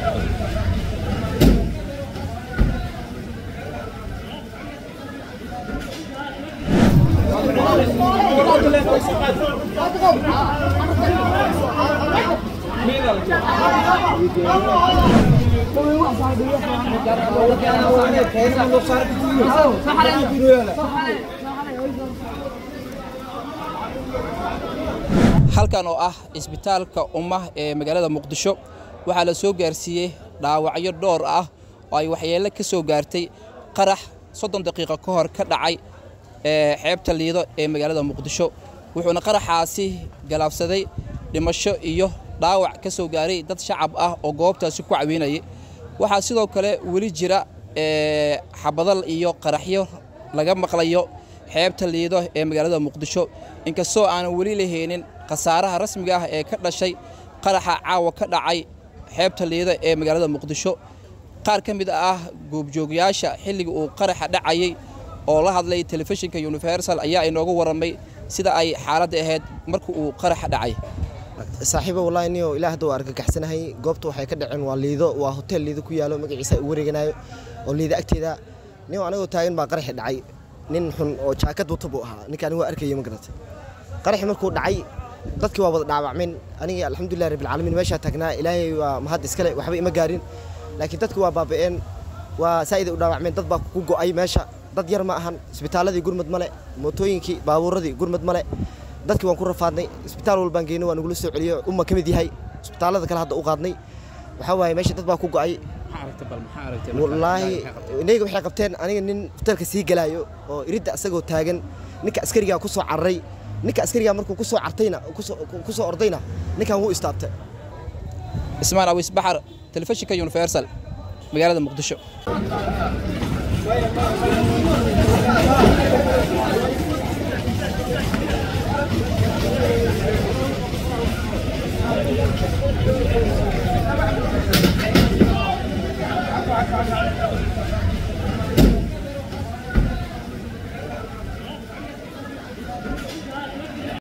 halkan oo ah isbitaalka ummah ee magaalada muqdisho waxaa la soo gaarsiiyey dhaawacyo dhowr ah oo ay waxyeello ka soo gaartay qarax soddon daqiiqo ka hor ka dhacay ee xeebta liido ee magaalada muqdisho wuxuuna qaraxaasi galaabsaday dhimasho iyo dhaawac ka soo gaaray dad shacab ah oo goobtaasi ku cawiinayay waxaa sidoo kale weli jira xabadal iyo qaraxyo laga maqlayo xeebta liido ee magaalada muqdisho inkastoo aanan weli la heenin khasaaraha rasmiga ah ee ka dhashay qaraxa caawa ka dhacay xeebta liido ee magaalada muqdisho qaar ka mid ah goobjoogyaasha xilliga uu qaraxa dhacayey oo la hadlay telefishinka universal ayaa inooga warramay sida ay xaaladda ahayd marka uu qaraxa dhacay saaxiibo wallahi niyo ilaah hadduu argagaxsanahay goobta waxay ka dhaceen waa liido waa hotel liido ku yaalo magaciisa u wareeganayo oo liido agteeda niyo anagoo taagan baa qaraxi dhacay nin xun oo jaakad wata buu ahaa ninkaan waa arkaya ma garata qaraxi markuu dhacay dadkii waa wada dhaawacmeen aniga alxamdulilah rabbilcaalamiin meeshaa taagnaa ilaahay waa mahad iskale waxba ima gaarin laakiin dadku waa baaba'een waa saa'iday u dhaawacmeen dad baa ku go'ay meesha dad yar ma ahan isbitaaladii gurmad male mootooyinkii baabuuradii gurmad male dadkii waan ku rafaadnay isbitaal walbaan geynay waa nagula soo celiyo umma ka mid yahay isbitaalada kale hadda u qaadnay waxaa waaye meesha dad baa ku go'ay wallaahi inayga waxay qabteen aniga nin hotelka sii galaayo oo iridda asagoo taagan ninka askarigaa ku soo cararay ninka askarigaa markuu ku soo cartayna ku soo ordayna ninkan wuu istaabtay ismaan awis baxar telefishinka universal magaalada muqdisho